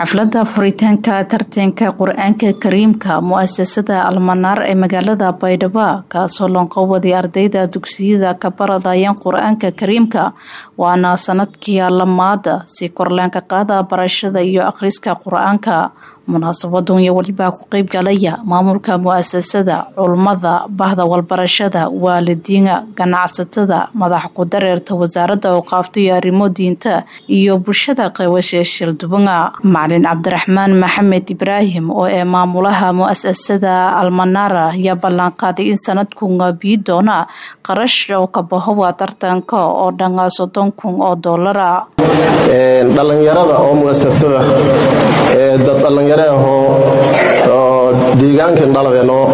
xafladda furitaanka tartanka qur-aanka kariimka mu-asasada almanaar ee magaalada baydhabo kaasoo loonqowaday ardayda dugsiyada ka baradayeen qur-aanka kariimka waana sanadkii lamaada si korleenka qaada barashada iyo akhriska qur-aanka munaasabadan iyo welibaa ku qeyb galaya maamulka mu-asasada culummada bahda walbarashada waalidiina ganacsatada madax ku-dareerta wasaaradda awqaafta iyo arrimo diinta iyo bulshada qeybasha shildubanga macalin cabdiraxmaan maxamed ibraahim oo ee maamulaha mu-asasada almanaara ayaa ballanqaaday in sanadkunga bii doona qarash oo ka bahowa tartanka oo dhangaa soddon kun oo doolara dhallinyarada oo muasasada dad dhallinyaro ahoo deegaankan dhaladeenoo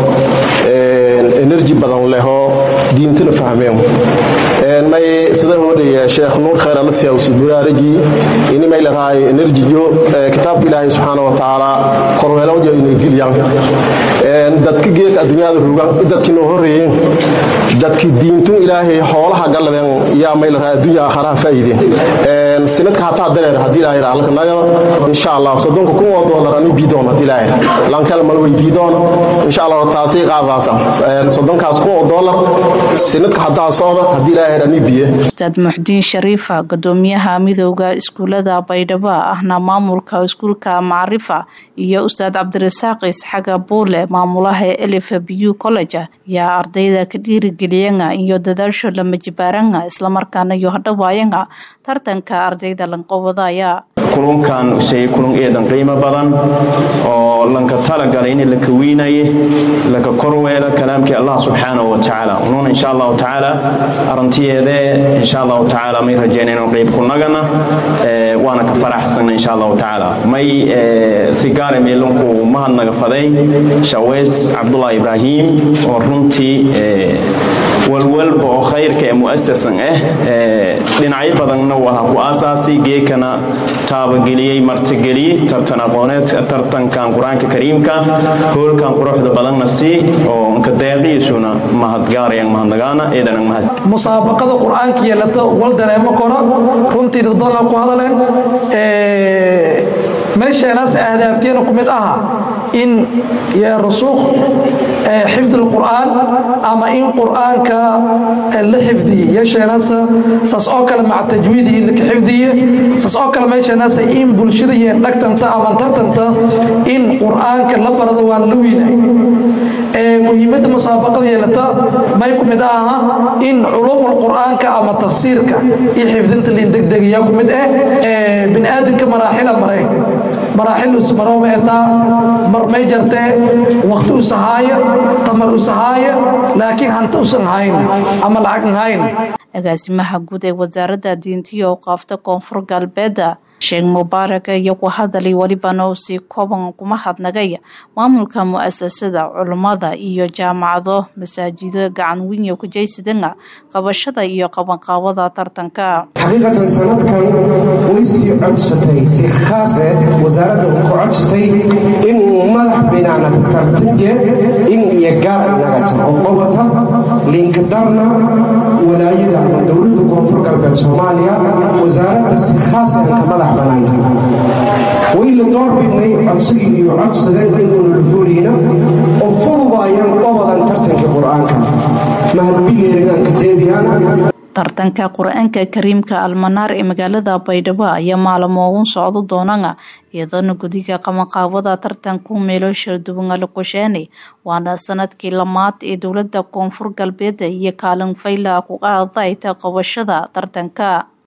enerji badan lehoo diintana fahmeen may sida hodhaya sheekh nuur khayr alasiya usiburaaraji ini may larahay enerjiyo kitaabka ilaahay subxaana wa tacaala korweelowja inay geliyaan dadka geeka adduunyada rugan dadkii noo horreeyeen dadkii diintun ilaahay xoolaha galladeen yaa may larahay adduunya aakharaha faa'iideen sinadka hataa dareer haddii ilaahay raalka nagada insha allah soddonka kun oo doolar ani biidoon haddii ilaahay lankal mal weydii doon insha allah taasay qaadaasa soddonkaas kun oo doolar sinadka hataa socda haddii ilaahay ani biye ustaad muxdiin shariifa gudoomiyaha midooda iskuulada baydhabo ahna maamulka iskuulka macrifa iyo ustaad cabdirasaaq isxaga buule maamulaha elif bu college yaa ardayda ka dhiirigeliyanga iyo dadaasho lama jibaaranga islamarkaana iyo hadhawaayanga tartanka ardayda lanqobadaya kulunkan usay kulun eedan qiimo badan oo lanka talagalay in laka weynaye laka korweela kalaamkii allah subxaanahu wa tacaala unuuna insha allahu tacaala arintiyeedee insha allahu tacaala may rajeynayno qeyb kunagana waana ka faraxsana insha allahu tacaala may sigaare meelunku mahadnaga faday shaweys cabdullah ibraahim oo runtii walwalba oo khayrka ee mu'asasan ah dhinacyo badanna waa ku aasaasi geekana taabageliyey martigeliyey tartan aqooneedka tartankan qur-aanka kariimka hoolkan quruxda badanna si oo nka deeqiisuna mahadgaarayan mahadnagaana eedanan mahad musaabaqada qur-aanka yeelata wal dareemo kora runtii dad badan ku hadale meesheenaas ahdaafteena ku mid aha in rusuuq xifd lqur'aan ama in qur'aanka la xifdiye yeesheenaas saas oo kale maca tajwiidii laka xifdiye saas oo kale meesheenaas in bulshada iyo dhagtanta ama tartanta in qur'aanka la barado waa la wiinay muhiimadda musaabaqada yeelata may ku mid aha in culuumul qur'aanka ama tafsiirka iyo xifdinta liin degdegayaa ku mid ah bini'aadamka maraaxila maray maraaxil usmarooma etaa mar may jartee waqti usahaaya tamar usahaaya laakiin hanta usan hayn ama lacag hayn agaasimaha guud ee wasaaradda diintiya oo qaafta koonfur galbeedda sheekh mubaarak iyo ku hadalay welibana uu sii kooban kuma hadnagay maamulka mu-asasada culummada iyo jaamacado masaajido gacan weyn ku jaysadanga qabashada iyo qabanqaabada tartanka xaqiiqatan sanadkan way sii codsatay si khaase wasaaradda ku codsatay inuu madax binaanata tartanje in iyo gaar nagata oo qobata liinkadarna walaayada ama dowladda koonfur galbeed soomaaliya wasaaradda si khaasanka madax wayla door bidnay codsigii iyo codsadeen inuuna lafooliyna oo fududaayaan qobadan tartanka qur-aanka mahadbigeerinanka jeediyaan tartanka qur-aanka kariimka almanaar ee magaalada baydhabo ayaa maalamo ugu socdo doonana iyadana gudiga qabanqaabada tartanku meelo shalduwan la qosheenay waana sanadkii lamaad ee dowlada koonfur galbeed iyo kaalin fayla ku qaadayta qabashada tartanka